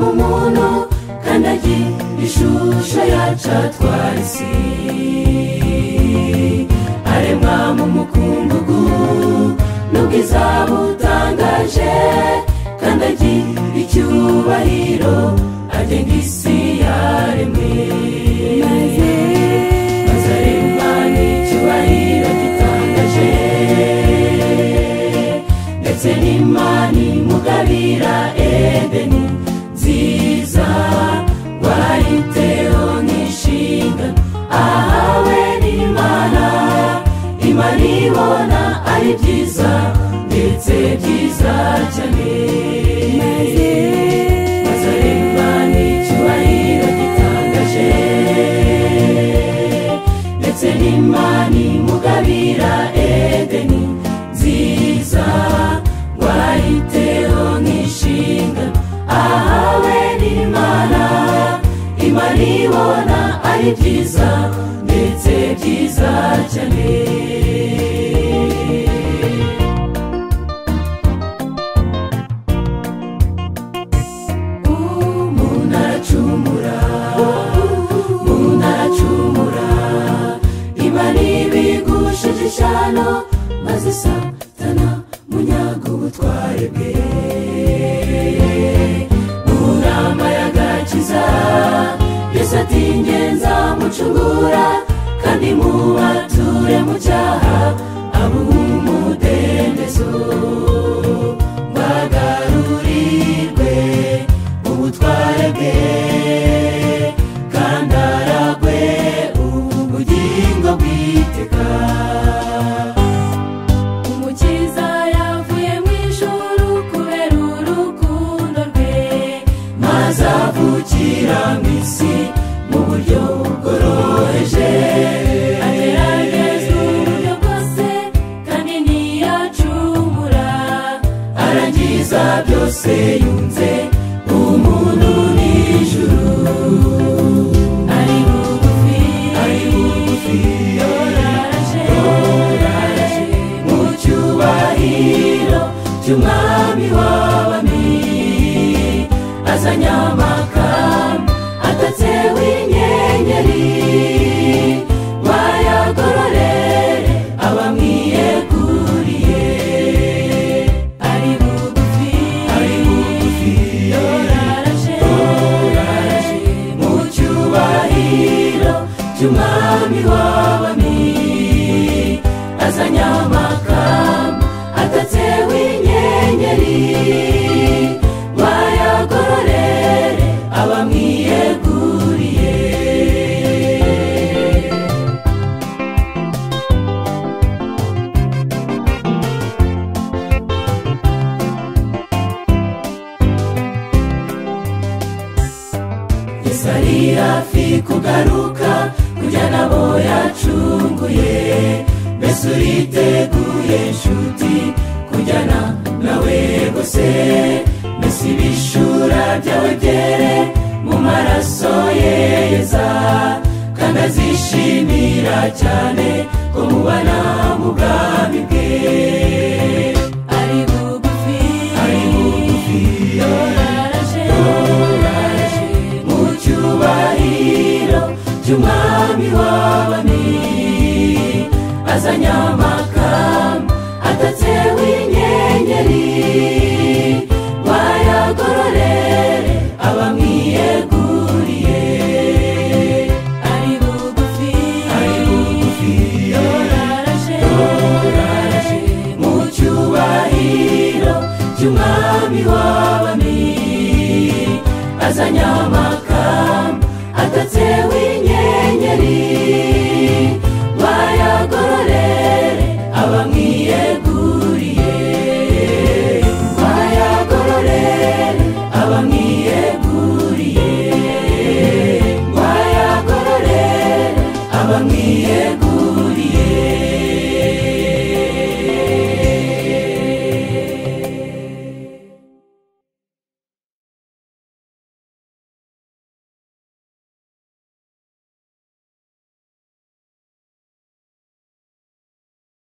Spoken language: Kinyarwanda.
mu muntu kandagira ishusho yacu atwara isi aremwa mu mukungugu n'ubwiza butangaje kandagira icyubahiro agenga isi yaremwe maze aremwa n'icyubahiro gitangaje ndetse n'imana imugabira edeni nziza warayiteho nk'inshinga ahawe n'imana imana ibona ari byiza ndetse byiza cyane maze aremwa n'icyubahiro gitangaje ndetse n'imana imugabira edeni nziza warayiteho nk'inshinga ahawe n'imana imana ibona ari byiza ndetse byiza cyane umuntu aracumura umuntu aracumura imana ibigusha igishano maze satana munyaga ubutware bwe mu nama y'agakiza yesu ati "Jye nzamucungura kandi mubature mu cyaha abuhe umudendezo bagarurirwe ubutware bwe kandi aragwe ubugingo bwiteka umukiza yavuye mu ijuru kubera urukundo rwe maze avukira mu isi mu buryo bworoheje agerageza uburyo bwose kandi ntiyacumura arangiza byose yunze umuntu n'ijuru ari bugufi ari bugufi yoraraje yoraraje mu cyubahiro cy'umwami w'abami azanye amakamba atatseho inyenyeri bayagororere abamwiyeguriye ari bugufi ari bugufi yoraraje yoraraje mu cyubahiro cy'umwami w'abami azanye amakamba atatseho inyenyeri bayagororere abamwiyeguriye yesu ari hafi kugaruka kujyana abo yacunguye mbese uriteguye inshuti kujyana nawe gusa mbese ibishura byawe byere mu maraso ye yeza kandi azishimira cyane ko mubana mu bwami bwe ari bugufi ari bugufi yoraraje yoraraje mu cyubahiro cy'umwami w'abami azanye amakamba atatseho inyenyeri